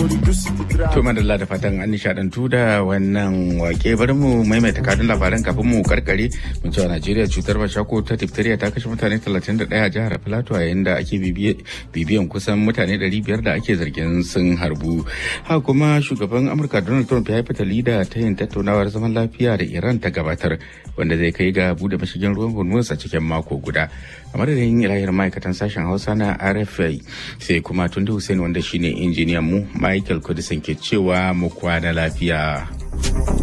To madalla da fatan an nishadantu da wannan wake bari mu maimaita kadin labaran kafin mu karkare mu cewa Najeriya cutar bashako ta diphtheria ta kashe mutane 31 a jihar Plateau yayin da ake bibiyan kusan mutane 500 da ake zargin sun harbu. Ha kuma shugaban Amurka Donald Trump ya yi fitali da ta yin tattaunawar zaman lafiya da Iran ta gabatar wanda zai kai ga bude mashigin ruwan Hormuz a cikin mako guda. A madadin ilahir ma'aikatan sashen Hausa na RFI sai kuma Tunde Hussein wanda shine injiniyan mu Michael Kudisin ke cewa mu kwana lafiya.